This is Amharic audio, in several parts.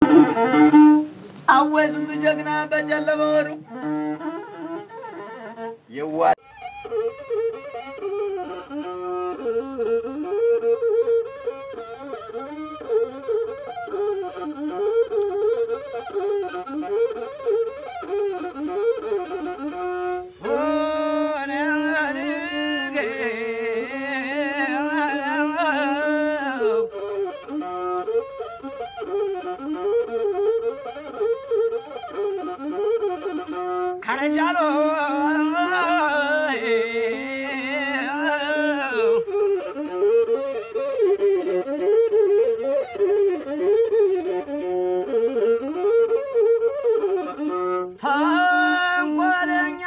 አወይ ስንቱ ጀግና በጨለመ ወሩ የዋ ከረጃሎ ተንኮለኛ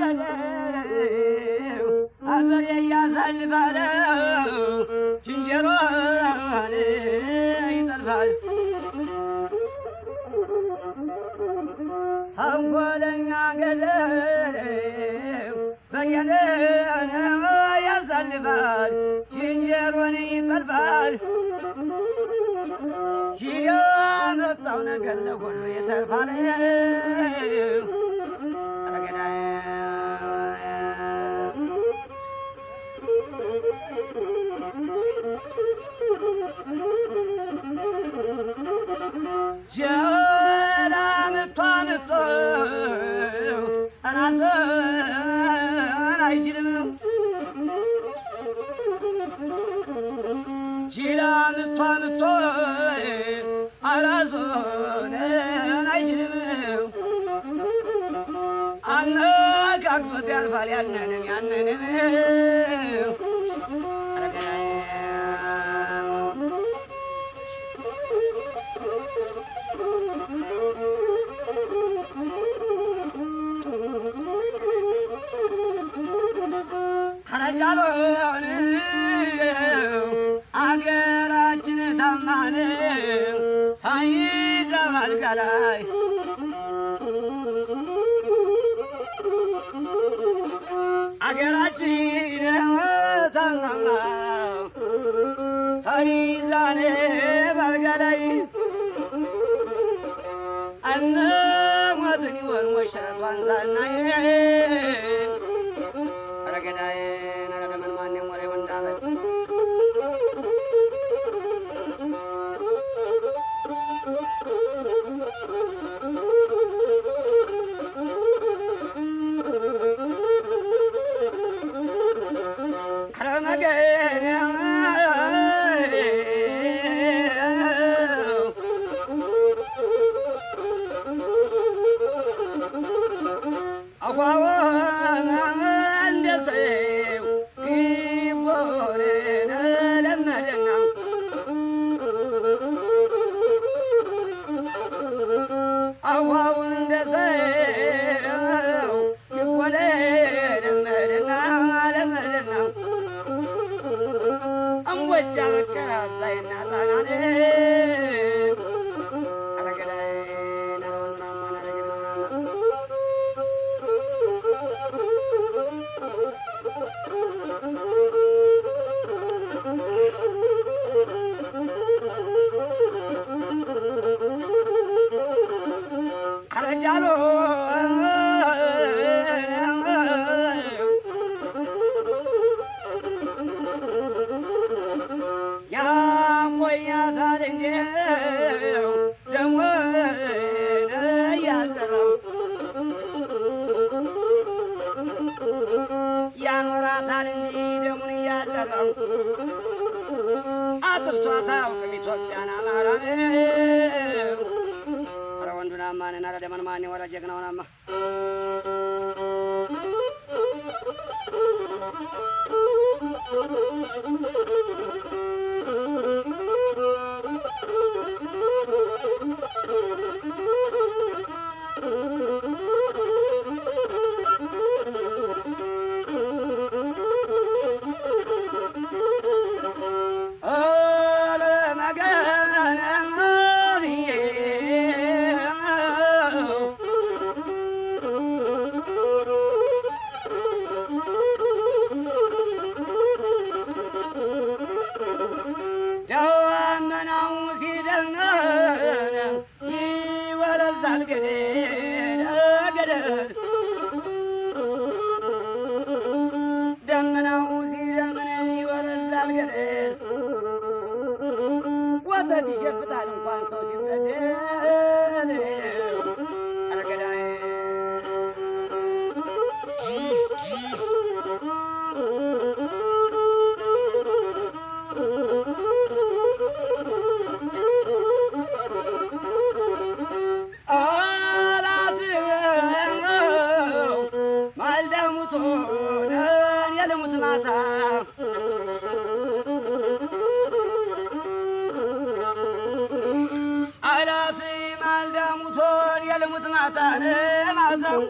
ገደለው አገሬ እያሳልፋለው ዝንጀሮን ይጠልፋል ተንኮለኛ ገደለው በየነ ያሳልፋል ዝንጀሮን ይጠልፋል ሺህ ያመጣው ነገር ለሁሉ የተርፋል ጀራ ምቷ ምቶ ራስን አይችልም ሺላ ምቷ ምቶ ራስን አይችልም አነካክቶት ያልፋል ያንንም ያንንም ከረጃሎን አገራችን ታማን ተይዛ ባልጋ ላይ አገራችን ታማማ ተይዛኔ ባልጋ ላይ እነ ሞትን ይሆን ሞሸረቷን ሳናይ ረገዳዬ ነረደመን ማንም ወሬ ወንዳበል አኳዋ እንደ ሰው ግቦንን ለመደና አዋው እንደ ሰው ግቦን ለመደና ለመደና እምቦጫ መቀባይና ጣናኔ አረገዳይ ነረወንናማ ነረጀናና አረጃሎ ያቆያታል እንጂ ደሞ እያዘራው ያኖራታል እንጂ ደሙን እያዘራው አጥፍቷት አያውቅም ኢትዮጵያን አማራን ኧረ ወንዱን አማንን ኧረ ደመን ማን ወረ ጀግናውን አማ ኧረ መገናዬ ይወረሳል ገደል ገደል ደመናው ሲደምን ይወረሳል ገደል ወተት ይሸፍታል እንኳን ሰው ሲበደል ኧረ ገዳይ ጠላት ማልዳ ሙቶን የልሙት ማታ ጠላት ማልዳ ሙቶን የልሙት ማታ ማታው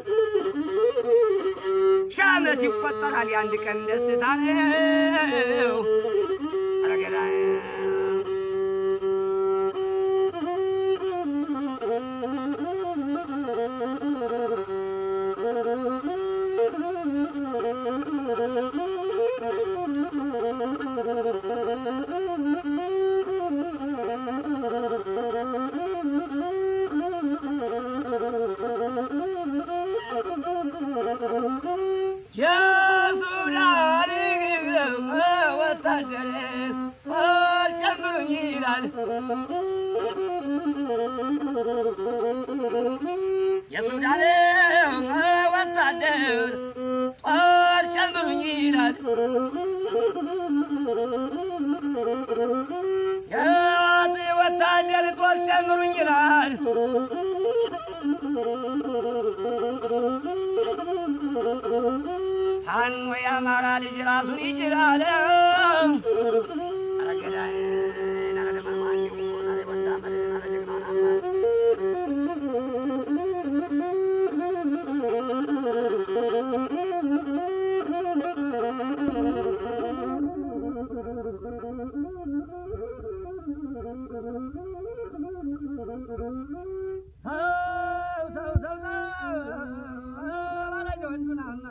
ሺህ ዓመት ይቆጠራል የአንድ ቀን ደስታ ነው። ኧረ ገዳይ የሱዳን ወታደር ጦር ጨምሩኝ ይላል። የሱዳን ወታደር ጦር ጨምሩኝ ይላል። የዋት ወታደር ጦር ጨምሩኝ ይላል። ፋኖ የአማራ ልጅ ራሱን ይችላል። ኧረ ገዳይ ኧረ ደመርማኝ ኧረ ወንዳ መድን ኧረ ጀግና ናማ ሰው ሰው ሰው ሰው ባላጅ ወንዱናና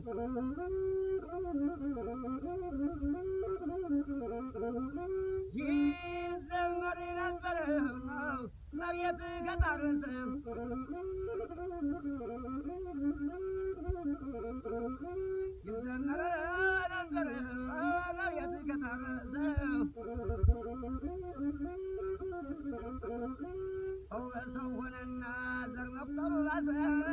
ይዘመር ነበረ መሬት ከታረሰ ይዘመር ነበረ መሬት ከታረሰ ሰው በሰው ሆነና ዘር መቁጠሩ ባሰ።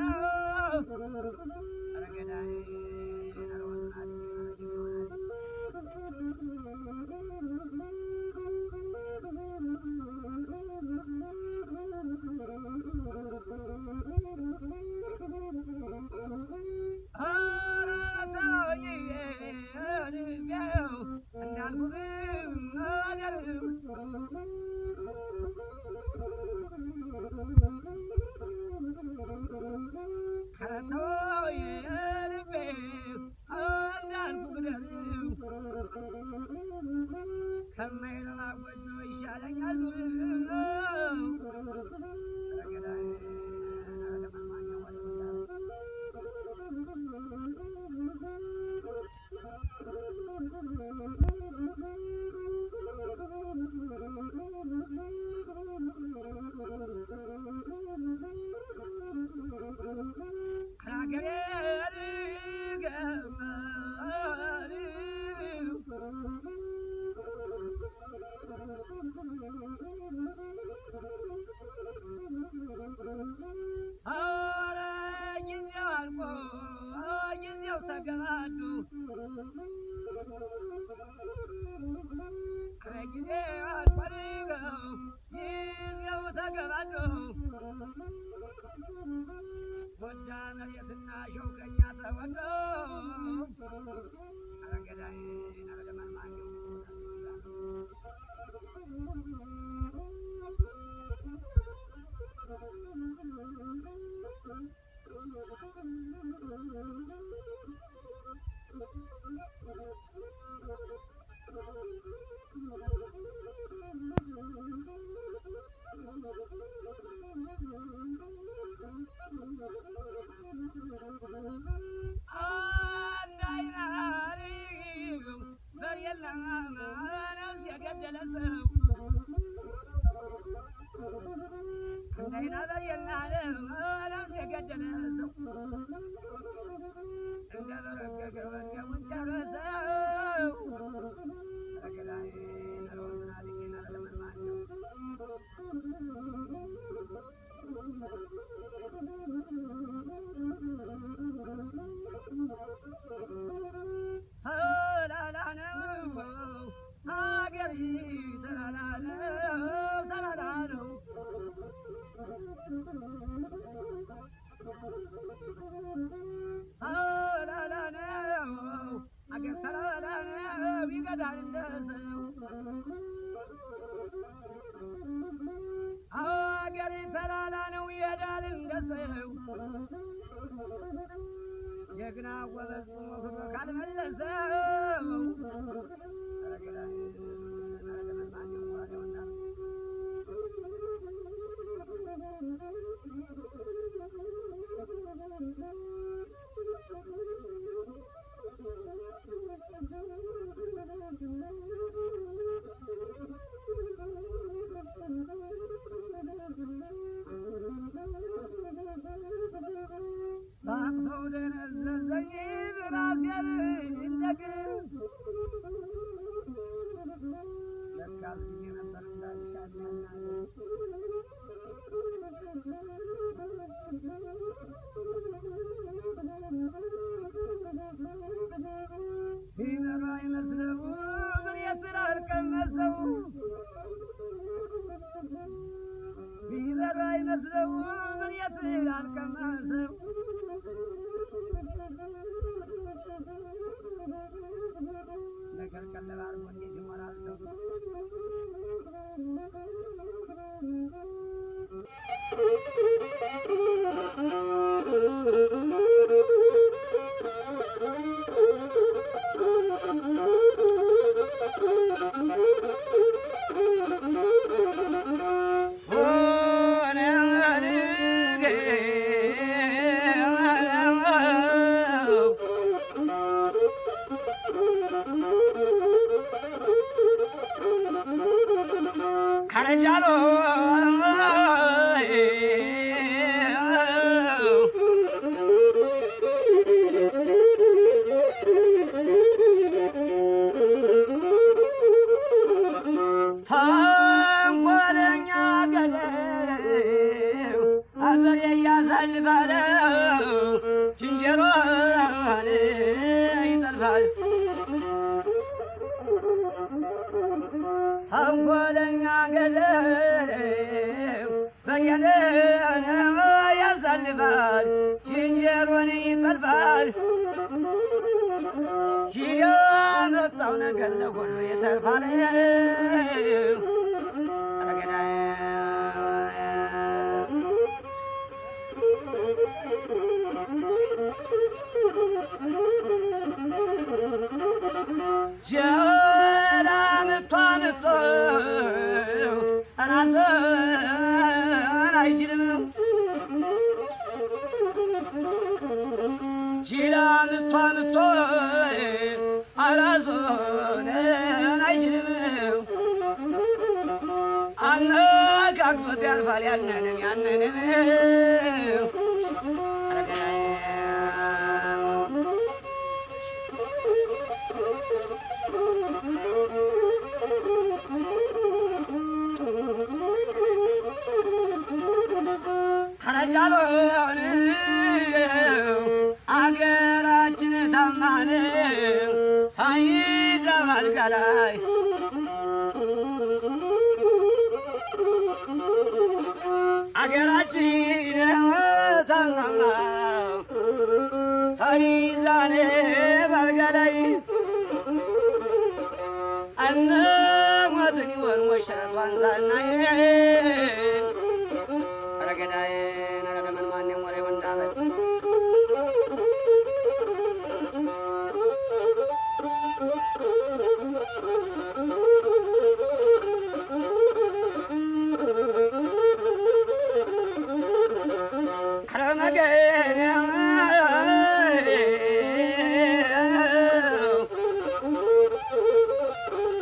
ኧረ ገዳይ ኧረ ወንዱናል ኧረ ጀግናው ኧረ ተውኝ እልቤው እንዳልኩህ አደርም ከተወኝ እልቤው እንዳልኩህ ግደልም ከማይረባ ጎጆ ይሻለኛል ኧረ ገዳይ ኧረ ደመርማኝ ወደ ወንዳ ኧረ ጊዜው አልቆ ጊዜው ተገባዶ ኧረ ጊዜው አልቆ ጊዜው ተገባዶ ጎዳ መሬትና ሸውከኛ ተወዶ ኧረ ገዳይ ኧረ ደመርማኝ አንድ አይናሪ በየለም ነፍስ የገደለ ሰው እንደ ነይና በየና ነፍስ የገደለ ሰው እንደ በረገገ ወንድሙን ጨረሰው። ረገዳይ ነሮና ሊና ለመንማኝ ተላላ ነው ሀገሪ ተላላ ነው ተላላ ነው ተላላ ነው አገር ተላላ ነው ይገዳል እንደ ሰው አገሬ ተላላ ነው ይሄዳል እንደ ሰው ጀግና ጎበዝ ቆሞ ክብር ካልመለሰው ባቅፈው ደነዘዘኝ ብራሴን እንደግር ለካስ ጊዜ ነበር እንዳልሻልና ቢመራ አይመስለው ብሬት ላልቀመሰው ቢመራ አይመስለው ብሬት ላልቀመሰው ነገር ቀለብ አድርጎ እንዴት ይሞላል ሰው? ሆነ ከረጃሎ ተንኮለኛ ገደለው አበሬ እያሳልፋለው ዝንጀሮን ይጠልፋል ተንኮለኛ ገደለው በየነ ያሳልፋል ዝንጀሮን ይጠልፋል ሺህ ያመጣው ነገር ለሁሉ የተርፋል ረገዳይ ጀራ ምቷ ምቶ ራስን አይችልም ጅላ ምቷ ምቶ ራስን አይችልም አነካክቶት ያልፋል ያንንም ያንንም ከረጃሎን አገራችን ታማን ታይዛ ባልጋ ላይ አገራችን ታማማ ታይዛኔ ባልጋ ላይ እነ ሞትን ይሆን ወሸቷን ሳናይ ረገዳዬ ነረደመን ማንም ወሬ ወንዳበት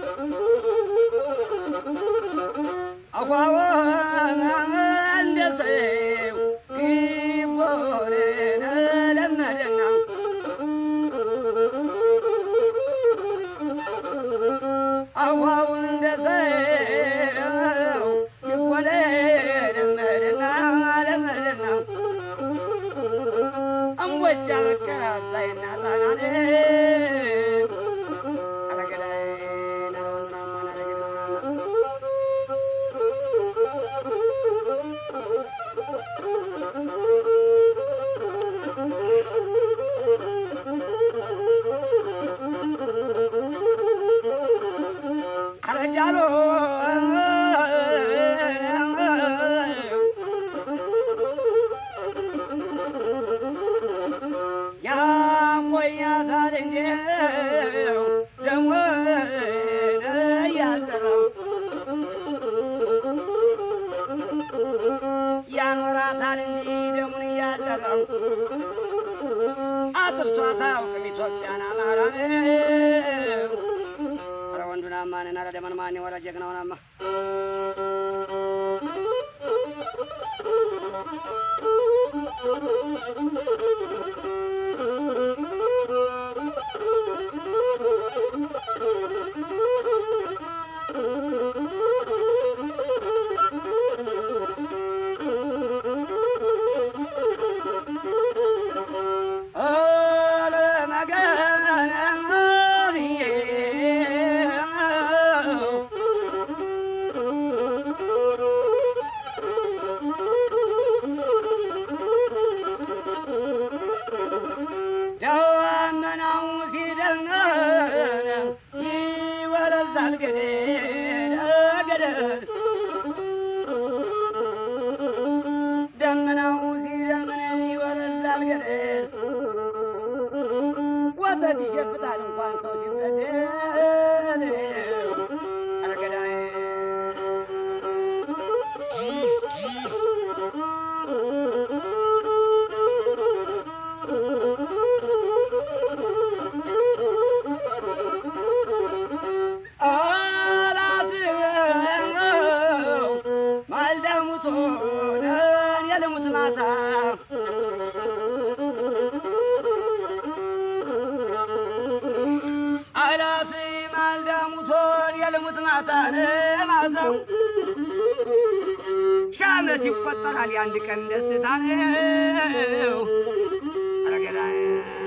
አኳዋ እንደ ሰው ያኖራታል እንጂ ደሙን እያዘራው አጥፍቷት አያውቅም ኢትዮጵያን አማራን ኧረ ወንዱን አማንን ኧረ ደመን ማን ወረ ጀግናውን አማ ኧረ መገን ደመናው ሲደመን ይወረዛል ገደል ገደል ደመናው ሲደምን ይወረዛል ገደል ወተት ይሸፍታል እንኳን ሰው ሲበደል ኧረ ገዳይ ጠላት ማልዳ ሙቶን የልሙት ማታ ጠላት ማልዳ ሙቶን የልሙት ማታ ማታው ሺህ ዓመት ይቆጠራል የአንድ ቀን ደስታ ነው። ኧረ ገዳይ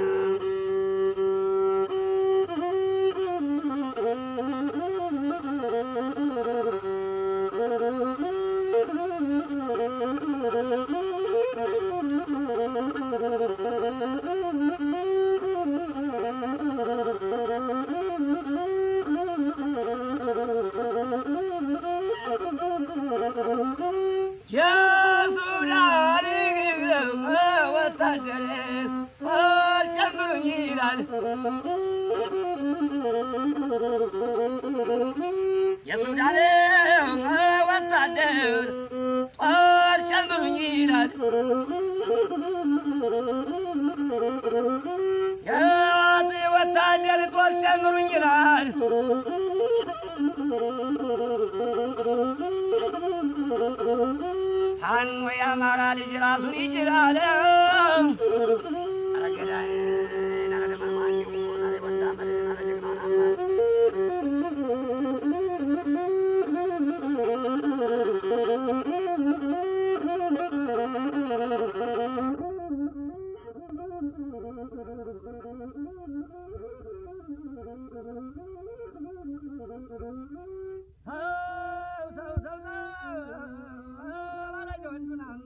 የሱዳን ወታደር ጦር ጨምሩኝ ይላል። የሱዳን ወታደር ጦር ጨምሩኝ ይላል። የት ወታደር ጦር ጨምሩኝ ይላል። ፋኖ የአማራ ልጅ ራሱን ይችላል። ኧረ ገዳይ ኧረ ደመን ማን ይሆን? ኧረ ወንዳ መድን ኧረ ጀግናውን አማ ሰው ሰው ሰው ሰው ኧረ ወንዱን አማ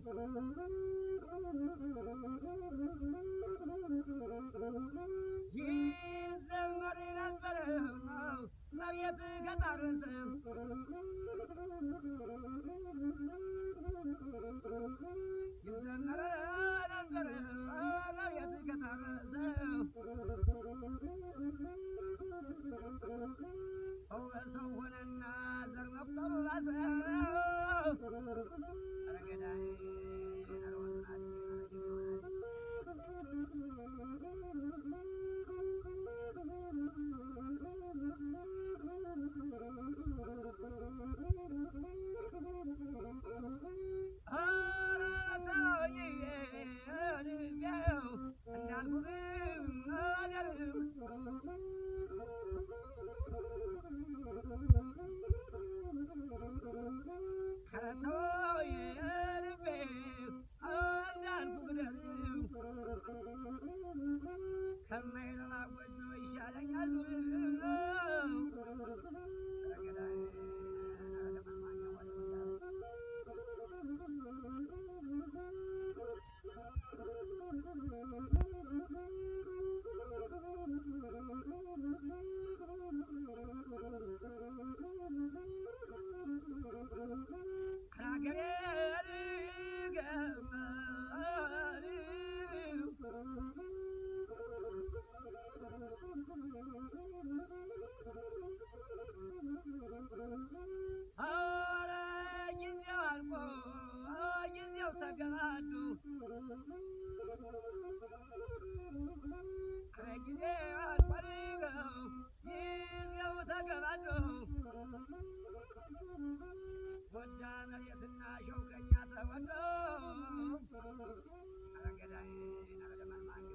ይዘመር ነበረ መሬት ከታረሰ ይዘመር ነበረ መሬት ከታረሰ ሰው በሰው ሆነና ዘር መቁጠሩ ባሰ ኧረ ገዳይ ኧረ ወንዱን ኧረ ጀግናውን ኧረ ተውኝ ልቤው እንዳልኩህ አደርም ኧረ ተውኝ ተገባዱ ጊዜ አልፈልገው ጊዜው ተገባዱ ወዳ መሬትና ሸውከኛ ተወዶ አረገዳይ አረደመማኘው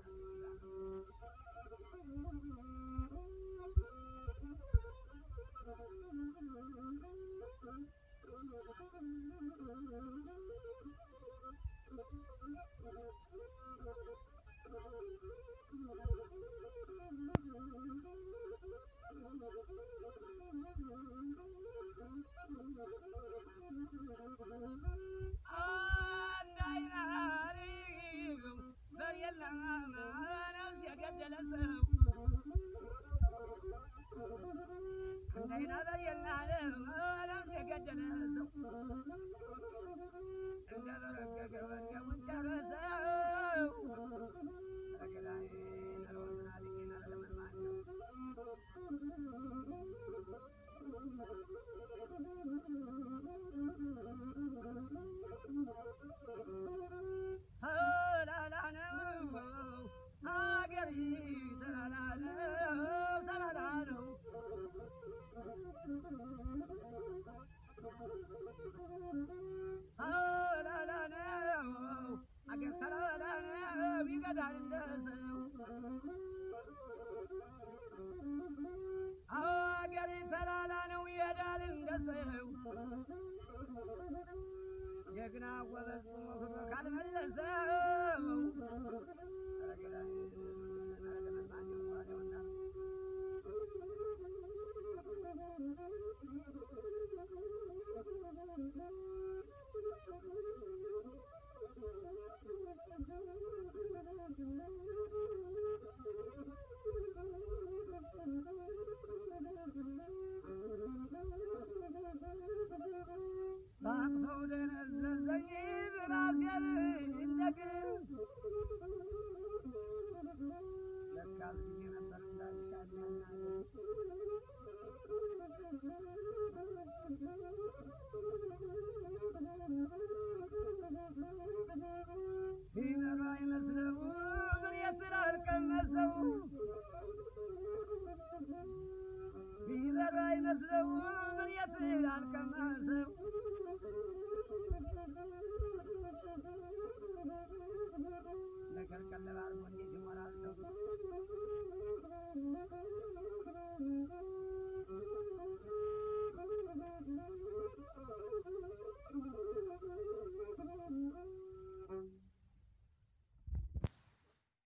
አንድ አይናሪ በየለም ማነስ የገደለ ሰው እንዳይና በየለም ማነስ የገደለ ሰው እንደ በረገገ ወገቡን ጨረሰው ረገዳይ ነሮንና ልጌና ለመልማኘው ተላላ ነው አገሪ ተላላ ነው ተላላ ነው ተላላ ነው አገር ተላላ ነው ይገዳል እንደ ሰው አገሬ ተላላ ነው ይሄዳል እንደ ሰው ጀግና ጎበዝ ቆሞ ፍቅር ካልመለሰው ባቅፈው ደነዘዘኝ ብራሴን እንደግር ለካስ ጊዜ ነበር እንዳልሻል ቢመራ አይመስለው ምን የትላል ቀመሰው ቢበራ አይመስለው ምን የትላል ቀመሰው